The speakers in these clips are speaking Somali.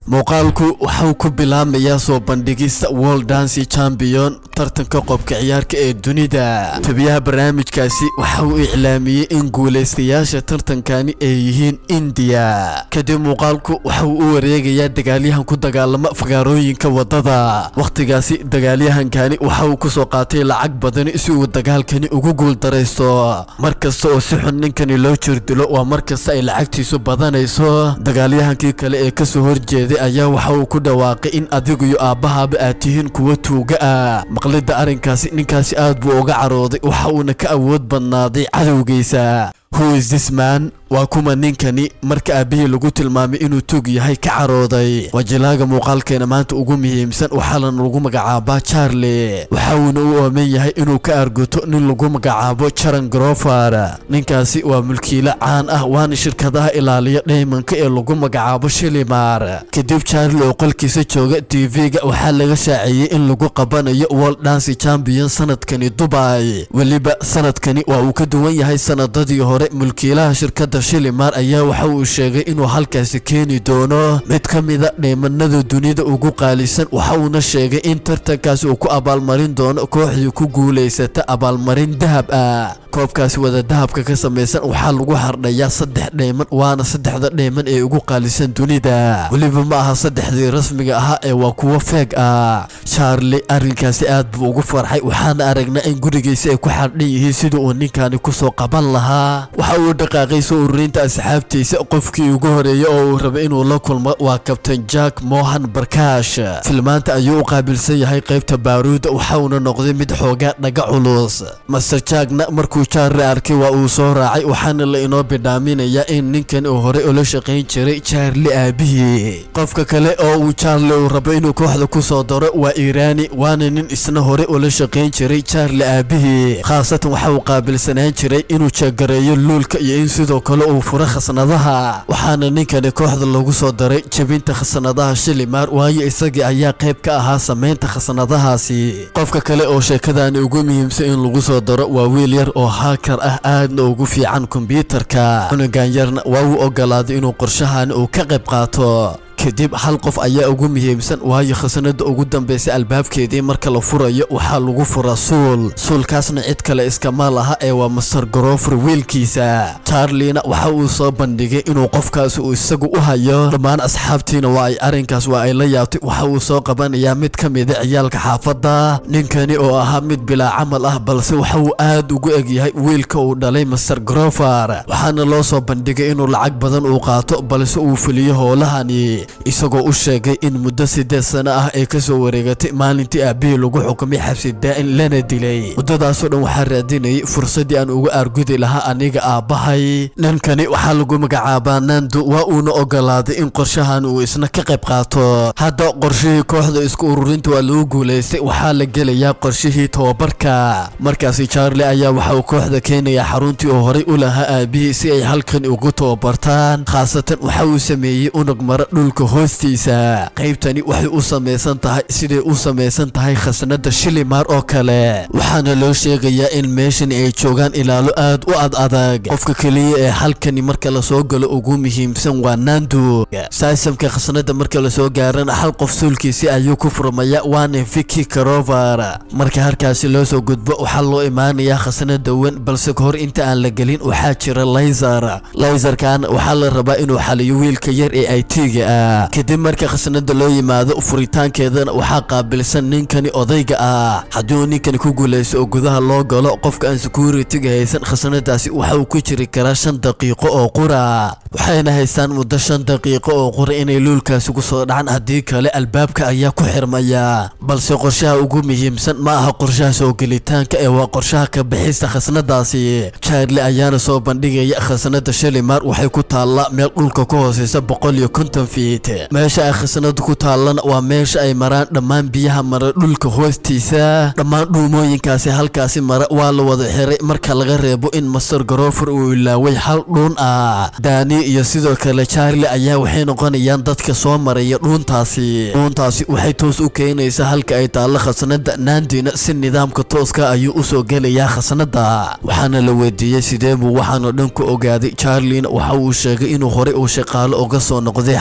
muuqaalku waxau ku bilaamayaa soo bandhigista world dancy champion tartanka qobka ciyaarka ee dunida tabiyaha barnaamijkaasi waxa uu iclaamiyey in guulaystayaasha tartankani ay yihiin indiya kadib muuqaalku waxa uu u wareegayaa dagaalyahan ku dagaalama fagaarooyinka wadada wakhtigaasi dagaalyahankani waxa uu kusoo qaatay lacag badani si uu dagaalkani ugu guuldaraysto mar kasta oo si xun ninkani loo jirdilo waa mar kasta ay lacagtiisu badanayso dagaalyahankii kale ee kasoo horjeeday ayaa waxa uu ku dhawaaqay in adigu iyo aabbahaaba aad tihiin kuwa tuuga ah maqlidda arrinkaasi ninkaasi aad buu uga carooday waxa uuna ka awood badnaaday cadowgiisa who is this man waa kuma ninkani marka aabbihii lagu tilmaamay inuu tuug yahay ka carooday wajilaaga muuqaalkeena maanta ugu muhiimsan waxaana lagu magacaabaa charlie waxa uuna u ooman yahay inuu ka argoto nin lagu magacaabo jaran grofer ninkaasi waa mulkiile caan ah waana shirkadaha ilaaliya dhaymanka ee lagu magacaabo shilimar kadib charlie oo qolkiisa jooga tv-ga waxaa laga shaaciyey in lagu qabanayo world dancy champion sanadkani dubai weliba sanadkani waa uu ka duwan yahay sanadadii hore mulkiilaha shirkada shilimar ayaa waxa uu sheegay inuu halkaasi keeni doono mid ka mida dheemanada dunida ugu qaalisan waxa uuna sheegay in tartankaasi uu ku abaalmarin doono kooxdii ku guulaysata abaalmarin dahab ah koobkaasi wada dahabka ka samaysan waxaa lagu hardhayaa saddex dheeman waana saddexda dheeman ee ugu qaalisan dunida weliba ma aha saddexdii rasmiga ahaa ee waa kuwo feeg ah charlie arrinkaasi aad buu ugu farxay waxaana aragnaa in gurigiisa ay ku xardhan yihiin sida uu ninkani kusoo qaban lahaa waxa uu dhaqaaqay soo ururinta asxaabtiisa qofkii ugu horeeyey oo uu rabay inuu la kulmo waa kabtain jack mohan barkash filmaanta ayuu u qaabilsan yahay qaybta baaruuda waxa uuna noqday mid xoogaa dhaga culus master jackna markuu charlie arkay waa uu soo raacay waxaana la inoo bidhaaminayaa in ninkan uu horey ula shaqayn jiray charlie aabihii qofka kale oo uu charlie uu rabo inuu kooxda ku soo daro waa irani waana nin isna horey ula shaqayn jiray charlie aabihii khaasatan waxa uu qaabilsanaan jiray inuu jeegareeyo luulka iyo in sidoo kale uu furo khasnadaha waxaana ninkani kooxda lagu soo daray jebinta khasnadaha shilimar waayo isagii ayaa qayb ka ahaa samaynta khasnadahaasi qofka kale oo sheekadani ugu muhiimsan in lagu soo daro waa wiil yar oo haakar ah aadna ugu fiican kombyuutarka cunugan yarna waa uu ogolaaday inuu qorshahani uu ka qayb qaato kadib hal qof ayaa ugu muhiimsan waayo khasnada ugu dambaysa albaabkeedii marka la furayo waxaa lagu furaa suul suulkaasna cid kale iskama laha ee waa master grofer wiilkiisa charliena waxa uu soo bandhigay inuu qofkaasi uu isagu u hayo dhammaan asxaabtiina waa ay arrinkaas waa ay la yaabtay waxa uu soo qabanayaa mid ka mida ciyaalka xaafadda ninkani oo ahaa mid bilaa camal ah balse waxa uu aad ugu egyahay wiilka uu dhalay master grofer waxaana loo soo bandhigay inuu lacag badan uu qaato balse uu fuliyo howlahani isagoo u sheegay in muddo siddeed sano ah ay ka soo wareegatay maalintii aabbihii lagu xukumay xabsi daa'in lana dilay muddadaasoo dhan waxaa raadinayay fursaddii aan uga aargudi lahaa aniga aabbahay ninkani waxaa lagu magacaabaa nando waa uuna ogolaaday in qorshahan uu isna ka qayb qaato hadda qorshihii kooxda isku ururinta waa lagu guulaystay waxaa la gelayaa qorshihii tababarka markaasi charlie ayaa waxa uu kooxda keenayaa xaruntii uu horay u lahaa aabbihii si ay halkan ugu tababartaan khaasatan waxa uu sameeyey unug mara dhulka hoostiisa qaybtani waxay u samaysan tahay siday u samaysan tahay khasnada shilimar oo kale waxaana loo sheegayaa in meeshani ay joogaan ilaalo aad u ad adag qofka keliya ee halkani marka lasoo galo ugu muhiimsan waa nando saasamka khasnada marka lasoo gaarana hal qof suulkiisi ayuu ku furmaya waana viki carover marka halkaasi loo soo gudbo waxaa loo imaanayaa khasnada wen balse kahor inta aan la gelin waxaa jira layser layserkan waxaa la rabaa inuu xaliyo wiilka yar ee ay tiga ah kadib marka khasnada loo yimaado furitaankeedana waxaa qaabilsan ninkani odayga ah haddii uu ninkani ku guulaysto oo gudaha loo galo qofka aan security-ga haysan khasnadaasi waxa uu ku jiri karaa shan daqiiqo oo qura waxayna haystaan muddo shan daqiiqo oo qura inay luulkaasi ku soo dhacaan haddii kale albaabka ayaa ku xirmaya balse qorshaha ugu muhiimsan ma aha qorshaha soo gelitaanka ee waa qorshaha ka bixista khasnadaasi charlie ayaana soo bandhigaya khasnada shalimar waxay ku taallaa meel dhulka ka hooseysa boqol iyo konton fiit meesha ay khasnadu ku taallana waa meesha ay maraan dhammaan biyaha mara dhulka hoostiisa dhammaan dhuumooyinkaasi halkaasi mara waa la wada xiray marka laga reebo in master garofer uu ilaaway hal dhuun ah daani iyo sidoo kale charlie ayaa waxay noqonayaan dadka soo maraya dhuuntaasi dhuuntaasi waxay toos u keenaysaa halka ay taallo khasnada naandina si nidaamka tooska ayuu usoo gelayaa khasnada waxaana la weydiiyey sidee buu waxaanoo dhan ku ogaaday charliena waxa uu sheegay inuu horey uu shaqaalo uga soo noqday xaruntaas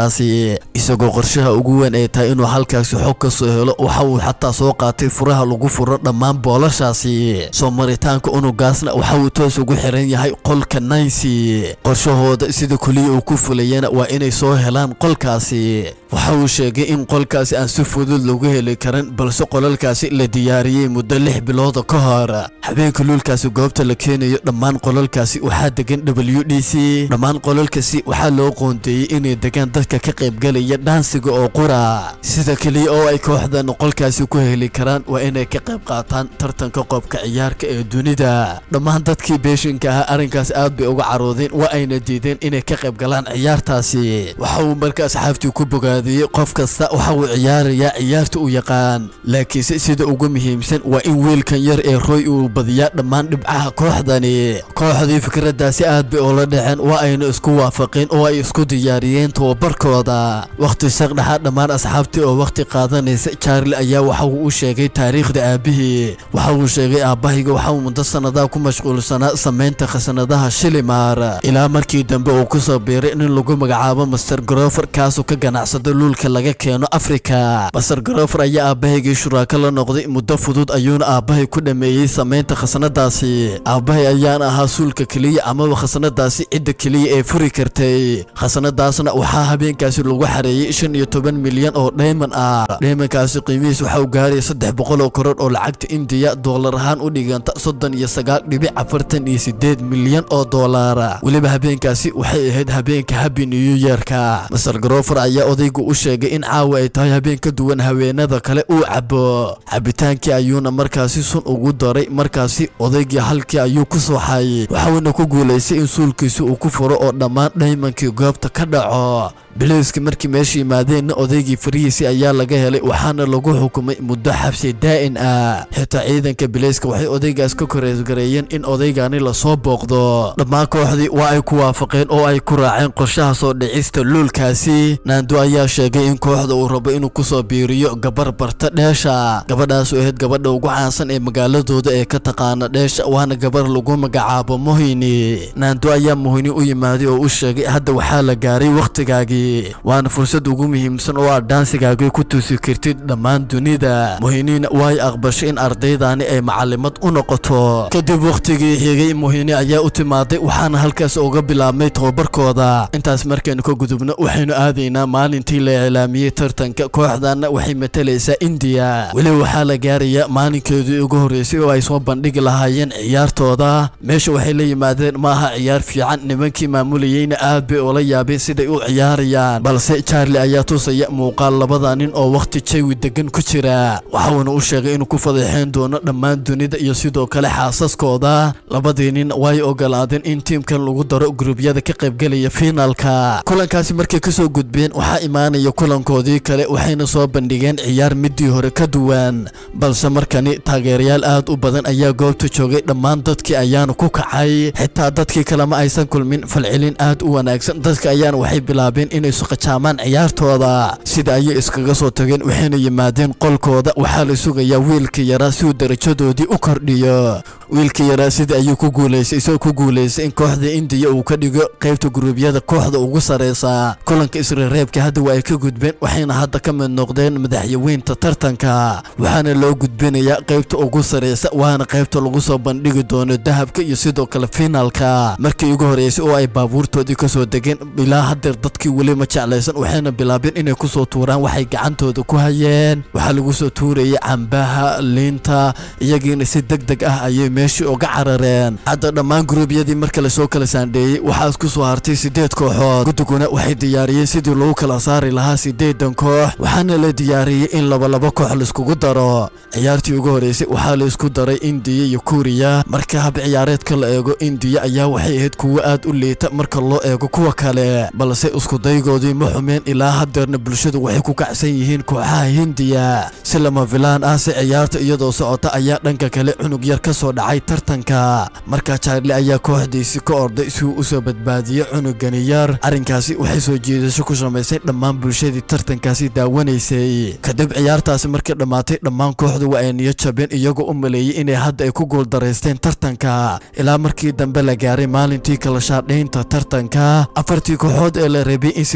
tartankaasi isagoo qorshaha ugu weyn ay tahay inuu halkaasi xog ka soo helo waxa uu xataa soo qaatay furaha lagu furo dhammaan boolashaasi soo maritaanka unugaasna waxa uu toos ugu xiran yahay qolka nancy qorshahooda sida kuliya uu ku fulayana waa inay soo helaan qolkaasi waxa uu sheegay in qolkaasi aan si fudud lagu heli karin balse qolalkaasi la diyaariyey muddo lix bilooda ka hor habeenka luulkaasi goobta la keenayo dhammaan qolalkaasi waxaa degan w d c dhammaan qolalkaasi waxaa loo qoondeeyey inay degaan dadka ka qaybgalaya dhaansiga oo qura sida keliya oo ay kooxdan qolkaasi ku heli karaan waa inay ka qayb qaataan tartanka qoobka ciyaarka ee dunida dhammaan dadkii beeshinka ahaa arrinkaas aad bay uga caroodeen waa ayna diideen inay ka qayb galaan ciyaartaasi waxa uu marka asxaabtii ku bogaadiyey qof kasta waxa uu ciyaarayaa ciyaarta u yaqaan laakiinse sida ugu muhiimsan waa in wiilkan yar ee roy uu badiyaa dhammaan dhibcaha kooxdani kooxdii fikraddaasi aad bay ula dhaceen waa ayna isku waafaqeen oo ay isku diyaariyeen tababarkooda wakhti saqdhaxa dhammaan asxaabtii oo wakhti qaadanaysa charli ayaa waxa uu u sheegay taariikhda aabihii waxa uu sheegay aabbahayga waxa uu muddo sannadaha ku mashquulsanaa samaynta khasanadaha shilimar ilaa markii dambe uu ku soo biiray nin lagu magacaabo master grover kaasoo ka ganacsada luulka laga keeno afrika master grover ayaa aabbahaygii shuraako la noqday muddo fudud ayuuna aabbahay ku dhameeyey samaynta khasanadaasi aabbahay ayaana ahaa suulka keliya amaba khasanadaasi cidda keliya ee furi kartay khasanadaasna waxaa habeenkaasi lagu xareeyey shan iyo toban milyan oo dhayman ah dhaymankaasi qiimihiis waxa uu gaaraya saddex boqol oo koror oo lacagta indiya doolar ahaan u dhiganta soddon iyo sagaal dhibic afartan iyo sideed milyan oo doolar weliba habeenkaasi waxay ahayd habeenka happy new yearka master grover ayaa odaygu u sheegay in caawa ay tahay habeen ka duwan haweenada kale uu cabo cabitaankii ayuuna markaasi sun ugu daray markaasi odaygii halkii ayuu ku sooxay waxauna ku guulaystay in suulkiisi uu ku furo oo dhammaan dhaymankii goobta ka dhaco bilowskii markii meesha yimaadeenna odaygii farihiisii ayaa laga helay waxaana lagu xukumay muddo xabsi daa'in ah xitaa ciidanka bileyska waxay odaygaas ka koreesgareeyeen in odaygani lasoo booqdo dhammaan kooxdii waa ay ku waafaqeen oo ay ku raaceen qorshaha soo dhicista luulkaasi naando ayaa sheegay in kooxda uu rabo inuu kusoo biiriyo gabar barta dheesha gabadhaas oo ahayd gabadha ugu caansan ee magaaladooda ee ka taqaana dheesha waana gabar lagu magacaabo muhini naando ayaa muhini u yimaaday oo u sheegay hadda waxaa la gaaray wakhtigaagii waana fursad ugu muhiimsan oo aad dhaansigaagii ku tusi kartid dhammaan dunida muhiniina way aqbashay in ardaydani ay macalimad u noqoto kadib wakhtigii xigay muhini ayaa u timaaday waxaana halkaas uga bilaabmay tababarkooda intaas markaynu ka gudubno waxaynu aadaynaa maalintii la iclaamiyey tartanka kooxdana waxay matalaysaa indiya weli waxaa la gaarayaa maalinkeedii ugu horreysay oo ay soo bandhigi lahaayeen ciyaartooda meesha waxay la yimaadeen maaha ciyaar fiican nimankii maamulayeyna aad bay ula yaabeen siday u ciyaarayaan balse charli ayaa tusaya muuqaal labada nin oo wakhti jawi degan ku jira waxauna u sheegay inuu ku fadeexeyn doono dhammaan dunida iyo sidoo kale xaasaskooda labadii nin way ogolaadeen in tiimkan lagu daro gruubyada ka qaybgelaya fiinaalka kulankaasi markay kasoo gudbeen waxaa imaanaya kulankoodii kale waxayna soo bandhigeen ciyaar midii hore ka duwan balse markani taageerayaal aad u badan ayaa goobta joogay dhammaan dadkii ayaana ku kacay xitaa dadkii kale ma aysan kulmin falcelin aad u wanaagsan dadka ayaana waxay bilaabeen inay suqajaamaan ciyaartooda sida ayay iskaga soo tageen waxayna yimaadeen qolkooda waxaa la sugayaa wiilkii yaraa si uu darajadoodii u kordhiyo wiilkii yaraa sida ayuu ku guulaystay isagoo ku guulaystay in kooxda indiya uu ka dhigo qaybta guruubyada kooxda ugu sareysa kulanka isreereebka hadda waa ay ka gudbeen waxayna hadda ka mid noqdeen madaxyaweynta tartanka waxaana loo gudbinayaa qaybta ugu sareysa waana qaybta lagu soo bandhigi doono dahabka iyo sidoo kale fiinaalka markii ugu horeysay oo ay baabuurtoodii kasoo degeen ilaa hadeer dadkii weli ma jeclaysan waxayna bilaabeen inay kusoo tuuraan waxay gacantooda ku hayeen waxaa lagu soo tuurayay cambaha liinta iyagiina si deg deg ah ayay meeshii uga carareen hadda dhammaan guruubyadii marka lasoo kala saandheeyey waxaa isku soo hartay sideed kooxood guddiguna waxay diyaariyeen sidii lagu kala saari lahaa sideedan koox waxaana la diyaariyey in labalaba koox laiskugu daro ciyaartii ugu horeysay waxaa la isku daray indiya iyo kuuriya marka hab ciyaareedka la eego indiya ayaa waxay ahayd kuwo aad u liita marka loo eego kuwa kale balse iskudaygoodii ma xumeen ilaa hadeerna bulshadu waxay ku kacsan yihiin kooxaha hindiya si lama filaan ah si ciyaarta iyadoo socota ayaa dhanka kale cunug yar ka soo dhacay tartanka markaa charli ayaa kooxdiisi ka orday si uu usoo badbaadiyo cunugani yar arrinkaasi waxay soo jiidasho ku samaysay dhammaan bulshadii tartankaasi daawanaysay kadib ciyaartaasi markii dhammaatay dhammaan kooxdu waa ay niyo jabeen iyagoo u maleeyey inay hadda ay ku guuldaraysteen tartanka ilaa markii dambe la gaaray maalintii kala shaadhaynta tartanka afartii kooxood ee la rabay in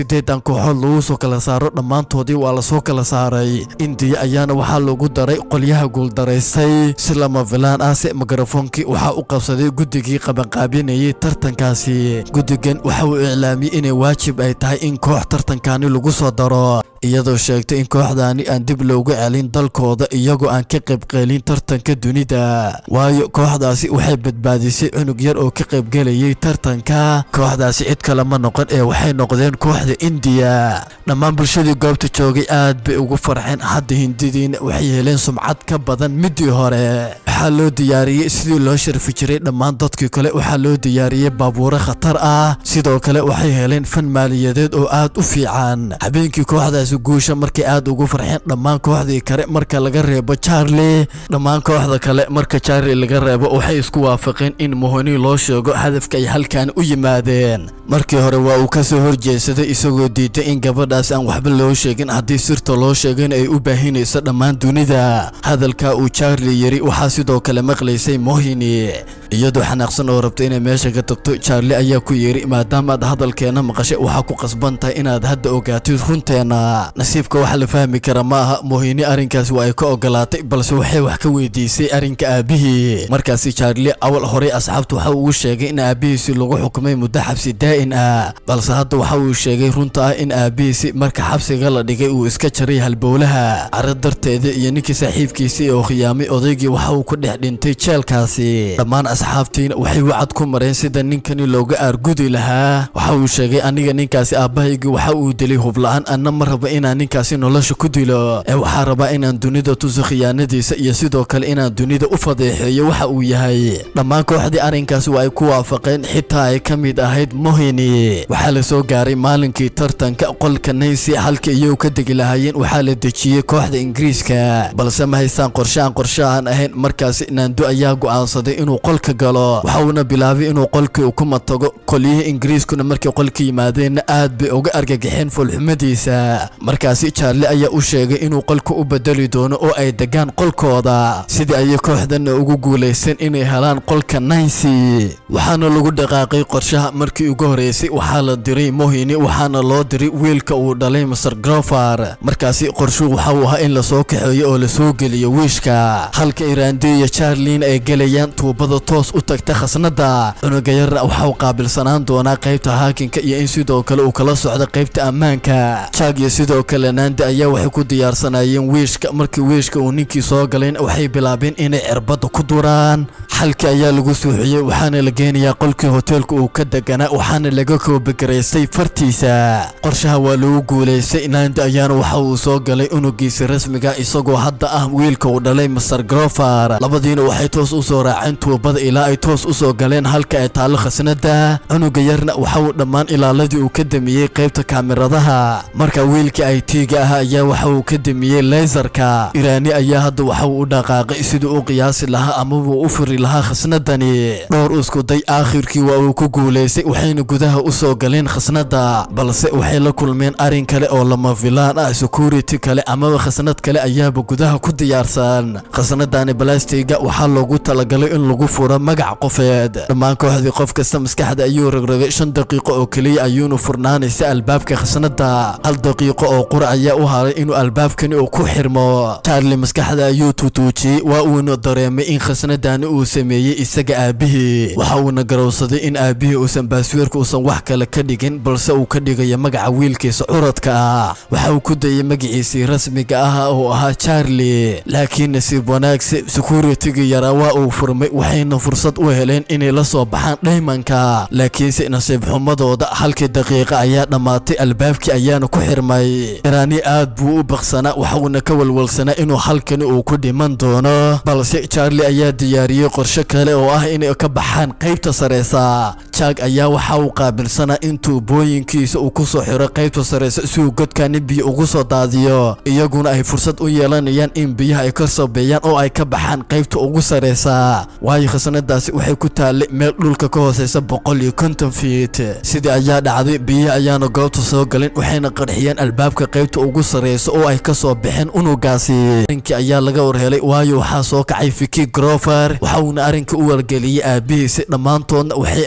sideedan kooxood lagu soo kala saaro dhammaantoodii waa lasoo kala saaray indiya ayaana waxaa lagu daray qolyaha guuldaraystay si lama filaan ah se mikrofoonkii waxaa u qabsaday guddigii qabanqaabinayay tartankaasi guddigan waxa uu iclaamiyey inay waajib ay tahay in koox tartankaani lagu soo daro iyadoo sheegtay in kooxdaani aan dib loogu celin dalkooda iyagoo aan ka qaybqeelin tartanka dunida waayo kooxdaasi waxay badbaadisay cunug yar oo ka qaybgelayay tartanka kooxdaasi cid kale ma noqon ee waxay noqdeen kooxda indiya dhammaan bulshadii goobta joogay aad bay ugu farxeen hadda hindidiina waxay heleen sumcad ka badan midii hore waxaa loo diyaariyey sidii loo sharfi jiray dhammaan dadkii kale waxaa loo diyaariyey baabuuro khatar ah sidoo kale waxay heleen fan maaliyadeed oo aad u fiican habeenkii kooxdaasi guusha markay aad ugu farxeen dhammaan kooxdii kale marka laga reebo charlie dhammaan kooxda kale marka charlie laga reebo waxay isku waafaqeen in mohoni loo sheego hadafka ay halkan u yimaadeen markii hore waa uu ka soo horjeedsaday isagoo diiday in gabadhaas aan waxba loo sheegin haddii sirta loo sheegana ay u baahinayso dhammaan dunida hadalka uu charlie yiri waxaa sidoo kale maqlaysay mohini iyadoo xanaaqsan oo rabta inay meesha ka tagto charlie ayaa ku yidhi maadaamaad hadalkeena maqashay waxaa ku qasban tahay inaad hadda ogaatid runteena nasiibka waxa la fahmi kara ma aha mohini arrinkaas waa ay ka ogolaatay balse waxay wax ka weydiisay arrinka aabihii markaasi charlie awal horey asxaabtu waxa uu sheegay in aabihiisi lagu xukumay muddo xabsi daa'in ah balse hadda waxa uu sheegay runta ah in aabihiisi marka xabsiga la dhigay uu iska jaray halbowlaha caro darteeda iyo ninkii saaxiibkiisii oo khiyaamay odaygii waxa uu ku dhex dhintay jeelkaasi dhammaan asxaabtiina waxay wacad ku mareen sida ninkani looga aargudi lahaa waxa uu sheegay aniga ninkaasi aabbahaygii waxa uu dilay hubla-aan anna ma raba inaan ninkaasi nolosha ku dilo ee waxaa rabaa inaan dunida tuso khiyaanadiisa iyo sidoo kale inaan dunida u fadeexeeyo waxa uu yahay dhammaan kooxdii arrinkaasi waa ay ku waafaqeen xitaa ay ka mid ahayd mohini waxaa la soo gaaray maalinkii tartanka qolka naynsi halka iyagu ka degi lahaayeen waxaa la dejiyey kooxda ingiriiska balse ma haystaan qorshe aan qorshe aan ahayn markaasi naando ayaa go'aansaday inuu qolka galo waxa uuna bilaabay inuu qolkii u kuma tago qolyihii ingiriiskuna markay qolka yimaadeenna aad bay uga argagaxeen foolxumadiisa markaasi charlie ayaa u sheegay inuu qolka u bedeli doono oo ay degaan qolkooda sidii ayay kooxdana ugu guulaysteen inay helaan qolka naynsi waxaana lagu dhaqaaqay qorshaha markii ugu horeysay waxaa la diray mohini waxaana loo diray wiilka uu dhalay master grofar markaasi qorshuhu waxa uu ahaa in lasoo kaxeeyo oo lasoo geliyo wiishka halka iraandi iyo charlin ay gelayaan tuubada toos u tagta khasnada cunuga yarna waxa uu qaabilsanaan doonaa qaybta haakinka iyo in sidoo kale uu kala socdo qaybta ammaanka jag iyo sidoo kale naandi ayaa waxay ku diyaarsanaayeen wiishka markii wiishka uu ninkii soo galeen waxay bilaabeen inay cirbadda ku duraan xalkii ayaa lagu suuxiyey waxaana la geenayaa qolkii hoteelka uu ka deganaa waxaana laga koobagaraystay fartiisa qorshaha waa lagu guulaystay naandi ayaana waxa uu soo galay unugiisa rasmiga isagoo hadda ah wiilka uu dhalay master grofar labadiina waxay toos u soo raaceen tuubada ilaa ay toos u soo galeen halka ay taallo khasnada cunuga yarna waxa uu dhammaan ilaaladii uu ka damiyey qaybta kaamiradaha marka wiilkii ay tiiga ah ayaa waxa uu ka damiyey leysarka iraani ayaa hadda waxa uu u dhaqaaqay siduu u qiyaasi lahaa amabuu u furi lahaa khasnadani dhowr iskuday aakhirkii waa uu ku guulaystay waxayna gudaha u soo galeen khasnada balse waxay la kulmeen arrin kale oo lama filaan ah security kale amaba khasnad kale ayaaba gudaha ku diyaarsan khasnadani balastiga waxaa loogu talagalay in lagu furo magac qofeed dhammaan kooxdii qof kasta maskaxda ayuu rogrogay shan daqiiqo oo keliya ayuuna furnaanaysa albaabka khasnada hal daqiiqo oo qura ayaa u haray inuu albaabkani uu ku xirmo charlie maskaxda ayuu tutuujiyey waa uuna dareemay in khasnadani uu sameeyey isaga aabihii waxa uuna garowsaday in aabihii uusan baasweerka uusan wax kale ka dhigin balse uu ka dhigayo magaca wiilkiisa curadka ah waxa uu ku dayay magaciisii rasmiga ah oo ahaa charlie laakiin nasiib wanaagse securitigii yaraa waa uu furmay waxayna fursad u heleen inay la soo baxaan dhaymanka laakiinse nasiib xumadooda halkii daqiiqa ayaa dhammaatay albaabkii ayaana ku xirmay iraani aad buu u baqsanaa waxuuna ka walwalsanaa inuu halkani uu ku dhiman doono balse charlie ayaa diyaariyey qorshe kale oo ah inay ka baxaan qaybta sareysa jag ayaa waxa uu qaabilsanaa in tuubooyinkiisa uu ku soo xiro qaybta sareysa si uu godkani biyo ugu soo daadiyo iyaguna ay fursad u yeelanayaan in biyaha ay ka sobeeyaan oo ay ka baxaan qaybta ugu sareysa waayo khasnadaasi waxay ku taallay meel dhulka ka hooseysa boqol iyo konton fiit sidii ayaa dhacday biyihi ayaana goobta soo galeen waxayna qarxiyeen albaabka qaybta ugu sareysa oo ay ka soo baxeen unugaasi arrinkii ayaa laga warhelay waayo waxaa soo kacay fiki grofer waxa uuna arrinka u wargeliyey aabihiisi dhammaantoodna waxay aadeen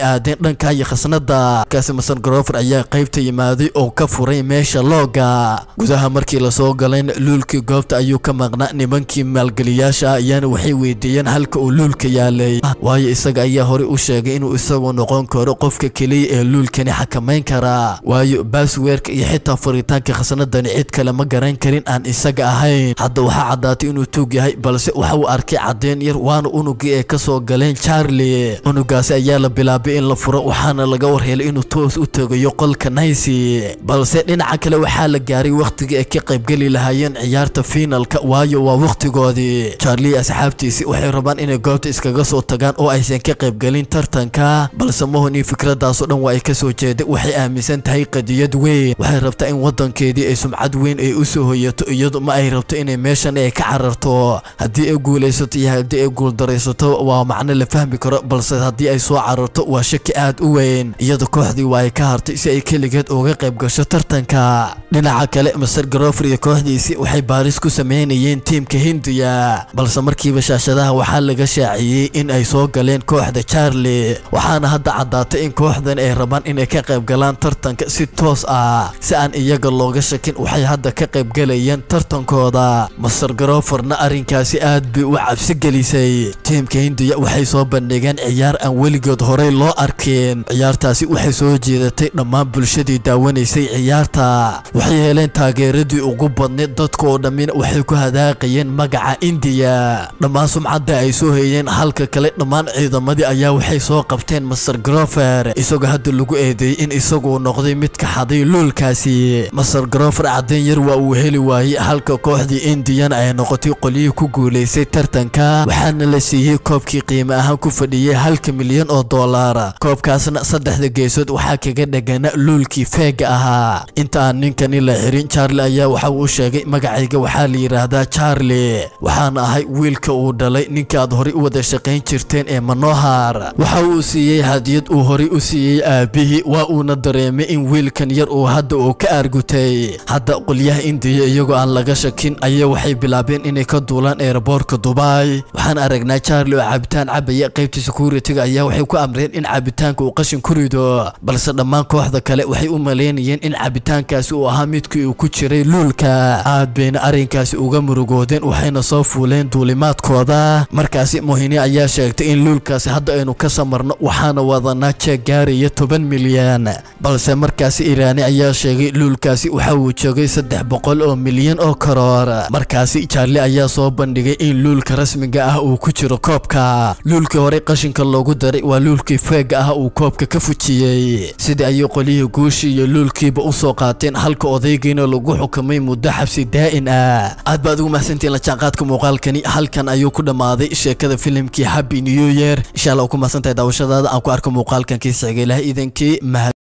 dhanka iyo khasnada kaasi master grover ayaa qaybta yimaaday oo ka furay meesha looga gudaha markii lasoo galayna luulkii goobta ayuu ka maqnaa nimankii maalgeliyaasha ah ayaana waxay weydiiyeen halka uu luulka yaalay waayo isaga ayaa horey u sheegay inuu isagu noqon karo qofka keliya ee luulkani xakamayn karaa waayo baasweerka iyo xitaa furitaanka khasnadani cid kale ma garan karin aan isaga ahayn hadda waxaa caddaatay inuu tuug yahay balse waxa uu arkay caddeyn yar waana unugii ay ka soo galeen charlie unugaasi ayaa la bilaabay in la furo waxaana laga warhelay inuu toos u tegayo qolka naysi balse dhinaca kale waxaa la gaaray wakhtigii ay ka qaybgeli lahaayeen ciyaarta fiinalka waayo waa wakhtigoodii charlie asxaabtiisi waxay rabaan inay goobta iskaga soo tagaan oo aysan ka qaybgelin tartanka balse mahoni fikradaasoo dhan waa ay ka soo jeeday waxay aaminsan tahay qadiyad weyn waxay rabtaa in wadankeedii ay sumcad weyn ay u soo hoyato iyadu ma ay rabto inay meeshan ay ka cararto haddii ay guulaysato iyo haddii ay guuldaraysato waa macno la fahmi karo balse haddii ay soo cararto waa shaki aad u weyn iyada kooxdii waa ay ka hartay si ay keligeed uga qayb gasho tartanka dhinaca kale master grover iyo kooxdiisii waxay baaris ku sameynayeen tiimka hindiya balse markiiba shaashadaha waxaa laga shaaciyey in ay soo galeen kooxda charlie waxaana hadda caddaatay in kooxdan ay rabaan inay ka qayb galaan tartanka si toos ah si aan iyaga looga shakin waxay hadda ka qayb galayeen tartankooda master groverna arrinkaasi aad bay u cabsi gelisay tiimka hindiya waxay soo bandhigeen ciyaar aan weligood horey loo arkin ciyaartaasi waxay soo jeedatay dhammaan bulshadii daawanaysay ciyaarta waxay heleen taageeradii ugu badneed dadka oo dhammina waxay ku hadaaqayeen magaca indiya dhammaan sumcadda ay soo hayeen halka kale dhammaan ciidamadii ayaa waxay soo qabteen master grover isagoo hadda lagu eedeeyey in isaguu noqday mid ka xaday luulkaasi master grover caddeyn yar waa uu heli waayey halka kooxdii indiyana ay noqotay qolyihii ku guulaysay tartanka waxaana la siiyey koobkii qiimo ahaan ku fadhiyey halka milyan oo dollar koobkaasna saddexda geesood waxaa kaga dhegana luulkii feega ahaa inta aan ninkani la xirin charlie ayaa waxa uu sheegay magacayga waxaa la yidhaahdaa charlie waxaana ahay wiilka uu dhalay ninka aad horey u wada shaqayn jirteen ee manohar waxa uu siiyey hadiyad uu horey u siiyey aabihii waa uuna dareemay in wiilkan yar uu hadda uu ka argutay hadda qolyaha indiya iyagoo aan laga shakin ayaa waxay bilaabeen inay ka duulaan eeraboorka dubai waxaan aragnaa charlie oo cabitaan cabaya qaybta security-ga ayaa waxay ku amreen in cabitaanka uu qashin ku rido balse dhammaan kooxda kale waxay u maleynayeen in cabitaankaasi uu ahaa midkii uu ku jiray luulka aad bayna arrinkaasi uga murugoodeen waxayna soo fuuleen duulimaadkooda markaasi mohini ayaa sheegtay in luulkaasi hadda aynu ka samarno waxaana wadanaa jeeg gaaraya toban milyan balse markaasi iraani ayaa sheegay luulkaasi waxa uu joogay saddex boqol oo milyan oo karoor markaasi charlie ayaa soo bandhigay in luulka rasmiga ah uu ku jiro koobka luulkii hore qashinka loogu daray waa luulkii feega ah uu koobka ka fujiyey sidii ayay qolyihii guushii iyo luulkiiba u soo qaateen halka odaygiina lagu xukumay muddo xabsi daa'in ah aad baad ugu mahadsantiin la jaanqaadka muuqaalkani halkan ayuu ku dhammaaday sheekada filimkii happy new year insha allah ku mahadsantahay daawashadaada aan ku arko muuqaalkan kiisiciga ilaah iidankii mahad